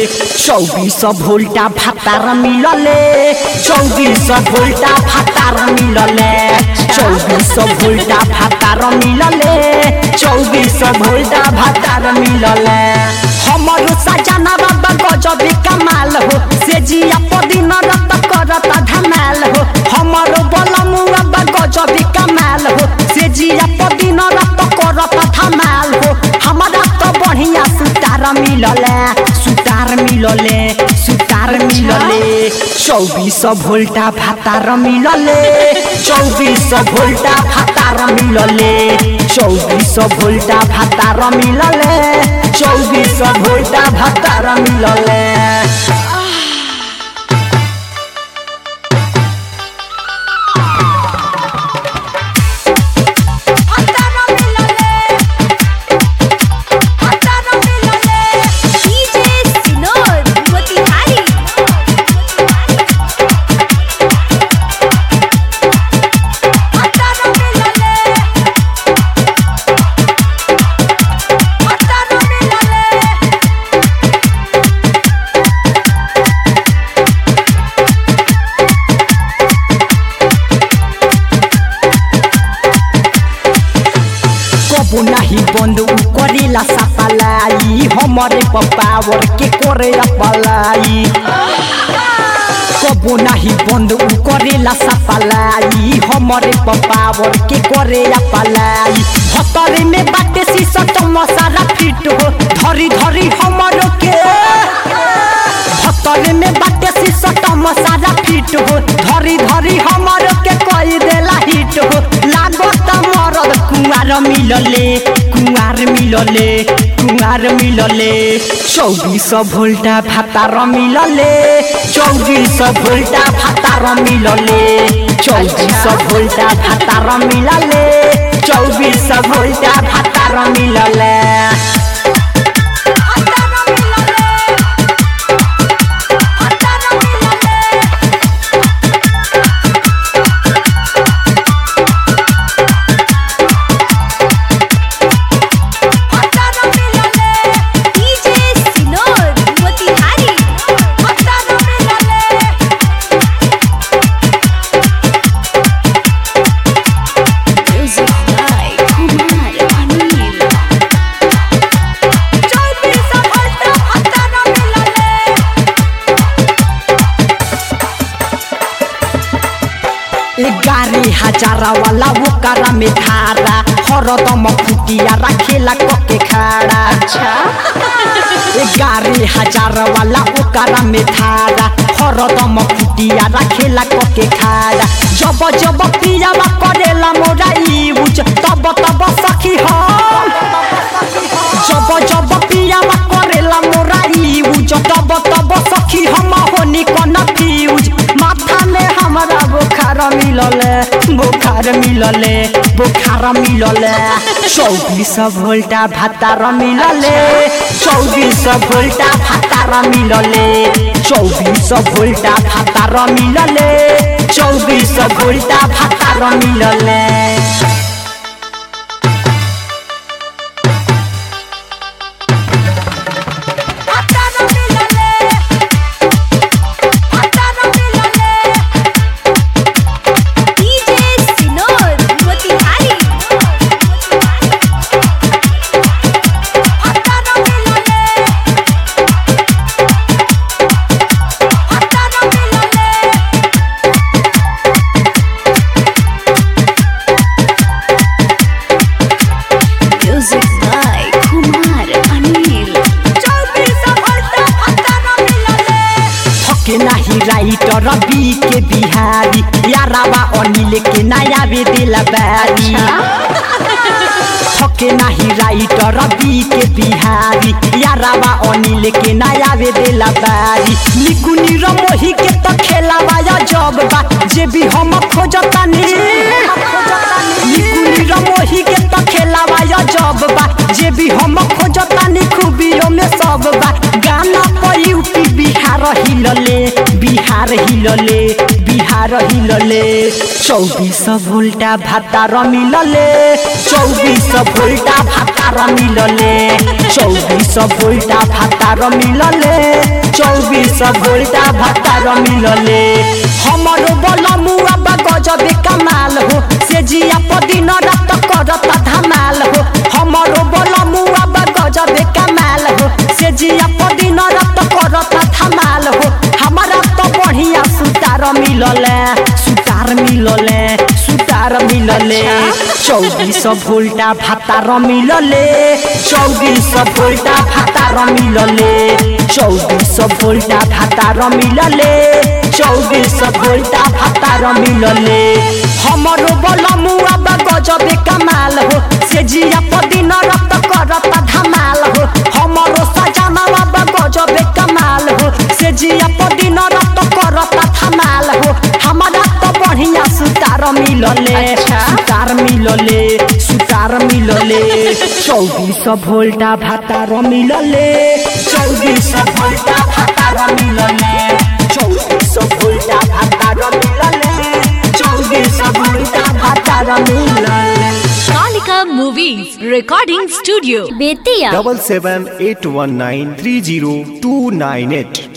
चौबीस भोल्टा भातार मिलले चौबीस भोल्टा भातार मिलले चौबीस भोल्टा भातार मिलले चौबीस भोल्टा भातार मिलले हमरो सजना बाबा गजबे कमाल हो से जिया पदिन रत करत धमाल हो हमरो बलमुआ बा गजबे कमाल हो से जिया पदिन रत करत धमाल हो हमरा तो बढ़िया सुतार मिलले सुतार मिलले सुतार मिलले चौबीस भोल्टा भातार मिलले चौबीस भोल्टा भातार मिलले चौबीस भोल्टा भातार मिलले चौबीस भोल्टा भातार मिलले DJ Sinor Motihari कबो नाही बंद उ करेला सपलाई हमरे पपावर के करे अपलाई कबो नाही बंद उ करेला सपलाई हमरे पपावर के करे अपलाई हतरे में बाटे शीशा मसाला फिट हो धरी धरी हमरो के हतरे में बाटे शीशा मसाला फिट हो धरी धरी हमरो के कई देला हिट हो लागत मरद कुंवार मिलले कुंवार मिलले कुंवार मिलले चौबीस भोल्टा भातार मिलले चौबीस भोल्टा भातार मिलले चौबीस भोल्टा भातार मिलले चौबीस भोल्टा भातार मिलले DJ Sinor Motihari Music by Kumar Anil एगारी हजार वाला वो करा में धारा हरदम फुटिया रखेला कके खाड़ा अच्छा एगारी हजार वाला वो करा में धारा हरदम फुटिया रखेला कके खाड़ा जब जब पियावा करेला मोरा यूज तब तब सखी हम जब जब पियावा करेला मोरा यूज तब तब सखी हम होनी कन फ्यूज माथा में हमरा बुखार मिलले बुखार मिलले बुखार मिलले चौबीस भोल्टा भातार मिलले चौबीस भोल्टा भातार मिलले चौबीस भोल्टा भातार मिलले चौबीस भोल्टा भातार मिलले DJ Sinor Motihari Music by Kumar Anil थके नाही राइटर बी के बिहारी यारावा अनिल के नया बे दिला बारी थके नाही राइटर बी के बिहारी यारावा अनिल के नया बे दिला बारी निकुनी र मोही के त खेलावा या जब बा जे भी हम खोजतानी निकुनी र मोही के त खेलावा या जब बा जे भी हम खोजतानी खूबियों में सब बा गाना पर यूपी बिहार हिलले बिहार हिलले बिहार भातार हिलले चौबीस भोल्टा भातार मिलले चौबीस भोल्टा भातार मिलले चौबीस भोल्टा भातार मिलले चौबीस भोल्टा भातार मिलले हमरो बलमुआ बा गजबे कमाल हो से जिया पदिन रात करत धमाल हो हमरो बलमुआ बा गजबे कमाल हो से जिया पदिन रात करत धमाल हो हमारा तो बढ़िया सुतार मिलले सुतार मिलले सुतार मिलले चौबीस भोल्टा भातार मिलले चौबीस भोल्टा भातार मिलले चौबीस भोल्टा भातार मिलले चौबीस भोल्टा भातार मिलले हमरो बलमुआ बा गजबे कमाल हो से जिया पदिन रत करत धमाल हो हमरो सजनावा बा गजबे कमाल हो से जिया पदिन रत करत धमाल हो हमारा तो बढ़िया सुतार मिलले सुतार मिलले सुतार मिलले चौबीस भोल्टा भातार मिलले चौबीस भोल्टा भातार मिलले चौबीस भोल्टा भातार मिलले चौबीस भोल्टा भातार मिलले Kalika Movies Recording Studio. Bettiah double seven eight one nine three zero two nine eight